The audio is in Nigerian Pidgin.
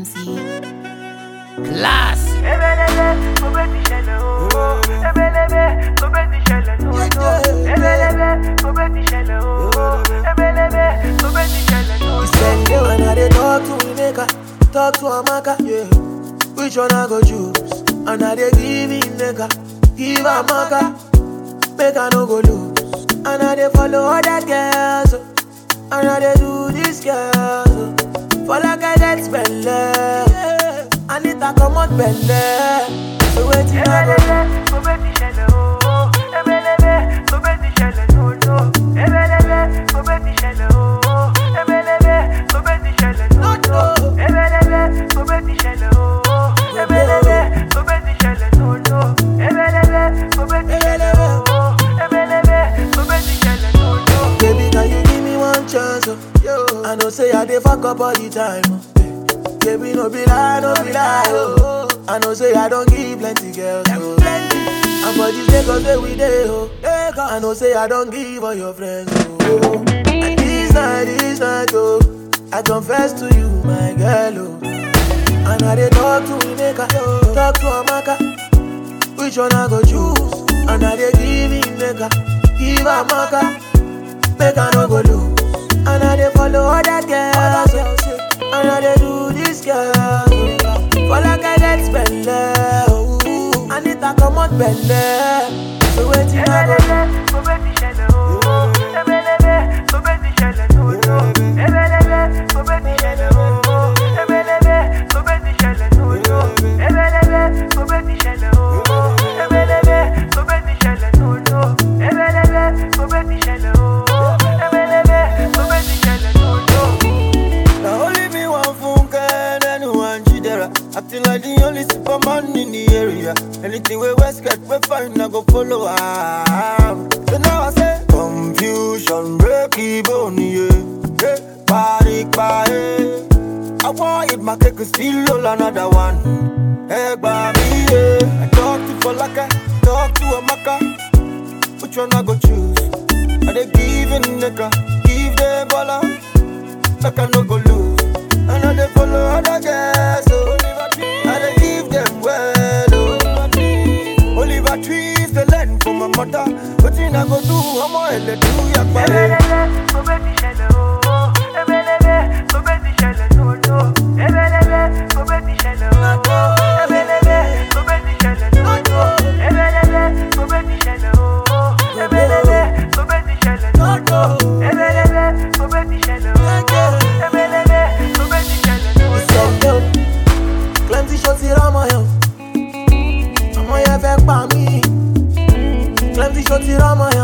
MC. Class. Ebelebe, kò bẹ́ ti ṣẹlẹ̀ o. Ebelebe, kò bẹ́ ti ṣẹlẹ̀ o. Ebelebe, kò bẹ́ ti ṣẹlẹ̀ o. Ebelebe, kò bẹ́ ti ṣẹlẹ̀ o. We spend day when I dey talk to Emeka, talk to Amaka, yeah. Which one I go choose? And I dey give Emeka, give Amaka, make I no go lose. And I dey follow other girls, oh. and I dey do this girls. oh. For like I get belle, yeah. I need to come out belle. So waiting I go Ebelebe, kò bẹ́ ti ṣẹlẹ̀ o. Ebelebe, kò bẹ́ ti ṣẹlẹ̀ o. Ebelebe, kò bẹ́ ti ṣẹlẹ̀ o. Ebelebe, kò bẹ́ ti ṣẹlẹ̀ o. Ebelebe, kò bẹ́ ti ṣẹlẹ̀ o. Ebelebe, kò bẹ́ ti ṣẹlẹ̀ o. Ebelebe, kò bẹ́ ti ṣẹlẹ̀ o. Ebelebe, kò bẹ́ ti ṣẹlẹ̀ o. Baby, can you give me one chance? Oh? Yo. I know say I dey fuck up all the time. Oh. Baby, no be lie, no be lie. Oh. I know say I don't give plenty girls. Oh. And for this Lagos where we dey, oh. I know say I don't give all your friends. Oh. And this night, this night, oh. I confess to you, my girl, oh. And I dey talk to Emeka, talk to Amaka. Which one I go choose? And I dey give Emeka, give Amaka. Make I no go lose. And I dey follow other girls. oh. And I dey do this girl. oh. For like I get belle. oh. I need to come out belle. So waiting I go Ebelebe, kò bẹ́ ti ṣẹlẹ̀ o. Ebelebe, kò bẹ́ ti ṣẹlẹ̀ o. Ebelebe, kò bẹ́ ti ṣẹlẹ̀ o. Ebelebe, kò bẹ́ ti ṣẹlẹ̀ o. Ebelebe, kò bẹ́ ti ṣẹlẹ̀ o. Ebelebe, kò bẹ́ ti ṣẹlẹ̀ o. Ebelebe, kò bẹ́ ti ṣẹlẹ̀ o. Ebelebe, kò bẹ́ ti ṣẹlẹ̀ o. Now only me one funke and anyone jidera. Acting like the only superman in the area. Anything we West get, we find I go follow am. So now I say confusion, break even, yeah. Hey, party, party. I want it, my cake and still roll another one. Hey, baby, yeah. I talk to Falaka, talk to Amaka. Which one I go choose? Are they giving nigga? Give them baller like I no go lose. I know they follow other girls, so I dey give them well, oh. Oliver trees the land for my mother. Wetin I go do? Ọmọ ẹlẹ do yagbare. Ebelebe, kò bẹ́ ti ṣẹlẹ̀ o. Ebelebe, kò bẹ́ ti ṣẹlẹ̀ o. Ebelebe, kò bẹ́ ti ṣẹlẹ̀ o. Ebelebe, kò bẹ́ ti ṣẹlẹ̀ o. Ebelebe, kò bẹ́ ti ṣẹlẹ̀ o. Ebelebe, kò bẹ́ ti ṣẹlẹ̀ o. Ebelebe, kò bẹ́ ti ṣẹlẹ̀ o. Ebelebe, kò bẹ́ ti ṣẹlẹ̀ o. send yo. Plenty shots here on my own. Ọmọ yẹn fẹ́ pa mí. Plenty shots here on my